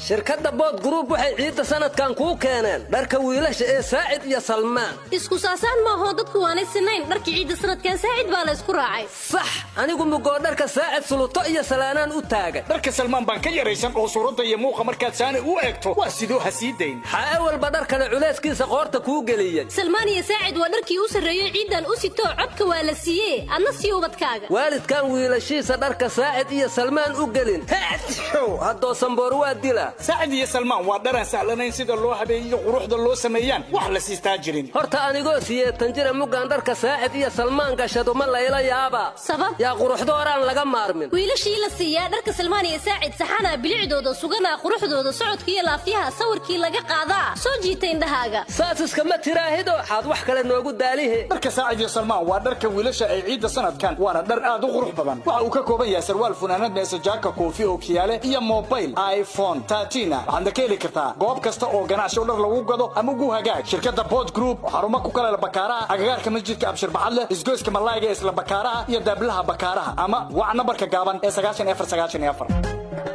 shirkadda bood gruub waxay ciidda sanadkan kuu keeneen dharka wiilasha ee saacid iyo salmaan isku saasaan maahoo dadku waanay sinayn dharka ciidda sanadkan saacid baa la ysku raacay sax anigu mugoo dharka saacid suluto iyo salaanaan u taagan dharka salmaan baan ka yaraysan oo suuradda iyo muuqa markaad saani u eegto waa sidoo ha sii dayn xaa walba dhar kale culayskiisa qoorta kuu geliyey salmaan iyo saacid waa dharkii u sarreeyo ciiddan u sitoo codka waa la siiyee adna sii ubadkaaga waalidkan wiilashiisa dharka saacid iyo salmaan u gelin haddoo samboor waa dila saacid iyo salmaan waa dharaan sahlanayn sida loo habeeyiyo quruxda loo sameeyaan wax la siistaa jirin horta anigoo siyeetan jira muggaan dharka saacid iyo salmaan gashadu ma layla yaaba sabab yaa quruxdooraan laga maarmin wiilashii la siiyaa dharka salmaan iyo saacid saxanaa bilicdooda suganaa quruxdooda socodka iyo laafiyaha sawirkii laga qaadaa soo jiita indhahaaga saas iskama tiraahido waxaad wax kale noogu daalihe dharka saacid iyo salmaan waa dharka wiilasha ay ciidda sanadkan waana dhar aad u qurux badan waxa uu ka kooban yahay sarwaal funaanad meesajaaka koofi oo kiyaale iyo mobil iphone tatina waxaadna ka heli kartaa goob kasta oo ganacsi oo dhar lagu gado ama ugu hagaag shirkadda bood group xarumo ku kale bakaaraha agagaarka masjidka abshir baxadle isgoyska malaayga isla bakaaraha iyo daablaha bakaaraha ama wac nambarka gaaban ee sagaashan afar sagaashan iyo afar